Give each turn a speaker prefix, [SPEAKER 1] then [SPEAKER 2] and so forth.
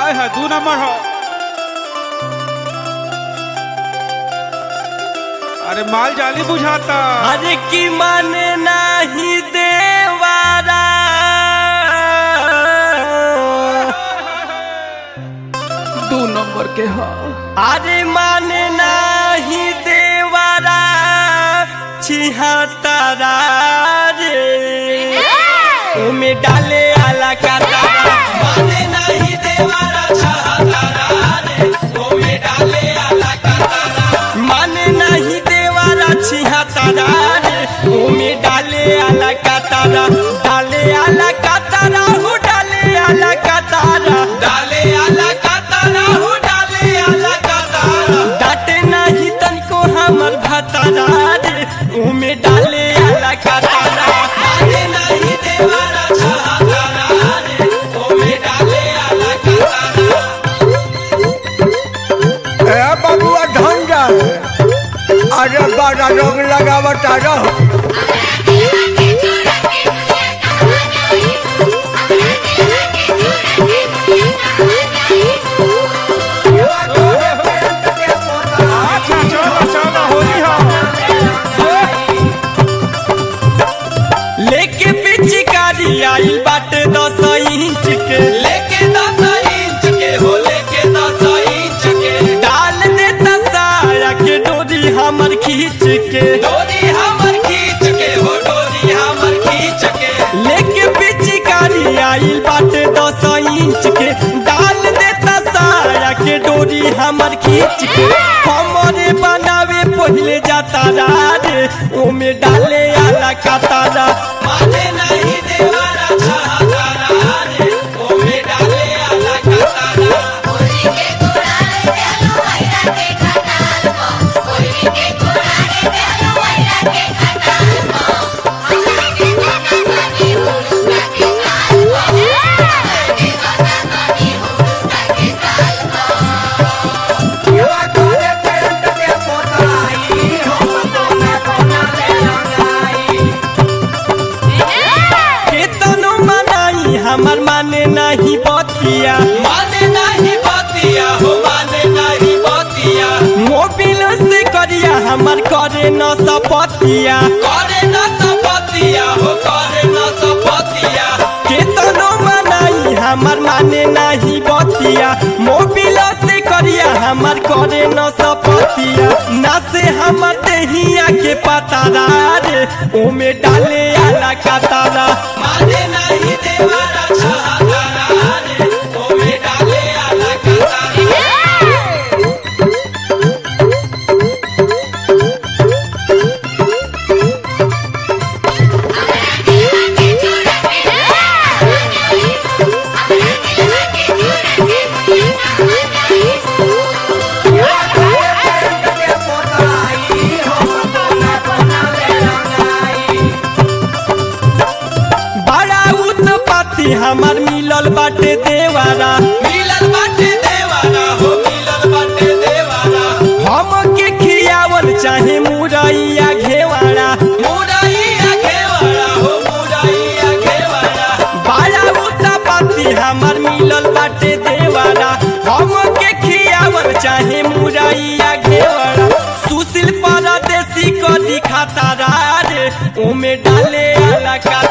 [SPEAKER 1] आय है दू नंबर हो अरे माल जाली बुझाता
[SPEAKER 2] अरे की माने नाही देवारा
[SPEAKER 3] दू नंबर के हा
[SPEAKER 2] अरे माने नाही देवारा छिहत्तरा रे उमे डाले आला का तारा माने नाही देवारा छिहत्तरा रे उमे डाले आला का तारा माने नाही देवारा छिहत्तरा रे उमे डाले आला का तारा डाले आला का तारा हो डाले आला का तारा डाले आला का तारा हो डाले आला का तारा डाटे नाही तनको हमर भतारा रे उमे डाले आला का तारा डाले नाही देवारा छिहत्तरा रे उमे डाले आला का तारा
[SPEAKER 4] ए बबुआ धन जाए अरे बड़ा रोग लगावता रहो
[SPEAKER 1] अच्छा चलो चलो होली हो
[SPEAKER 2] लेके पिचकारी आई बाटे दस इंच के लेके दस इंच के हो लेके दस इंच के डाल देता साया के डोरी हमर खींच के डोरी हमर खींच के हो डोरी हमर खींच के लेके पिचकारी आई बाटे दस इंच के डाल देता साया के डोरी हमर खींच के हमरे बनावे पहले जाता रे ओमे डाले आला का तारा माने नहीं देवारा छहातारा रे ओमे डाले आला का तारा केतनो मनाई हमर माने नहीं बतिया माने नहीं बतिया हो माने नहीं बतिया मोबिल से करिया हमर करे न सपतिया करे न सपतिया हो करे न सपतिया केतनो मनाई हमर माने नहीं बतिया मोबिल से करिया हमर करे न सपतिया ना से हमर देहिया के पतारा रे ओमे डाले आला का तारा माने नहीं देवारा छहातारा रे ओमे डाले आला का तारा बड़ा उत्पत्ति हमर मिलल बाटे देवारा मिलल बाटे देवारा हो मिलल बाटे देवारा हम के खियावल चाहे मुरैया घेवारा मुरैया घेवारा हो मुरैया घेवारा बड़ा उत्पत्ति हमर मिलल बाटे देवारा हम के खियावल चाहे मुरैया घेवारा सुशील परदेसी को दिखाता रे ओमे डाले आला का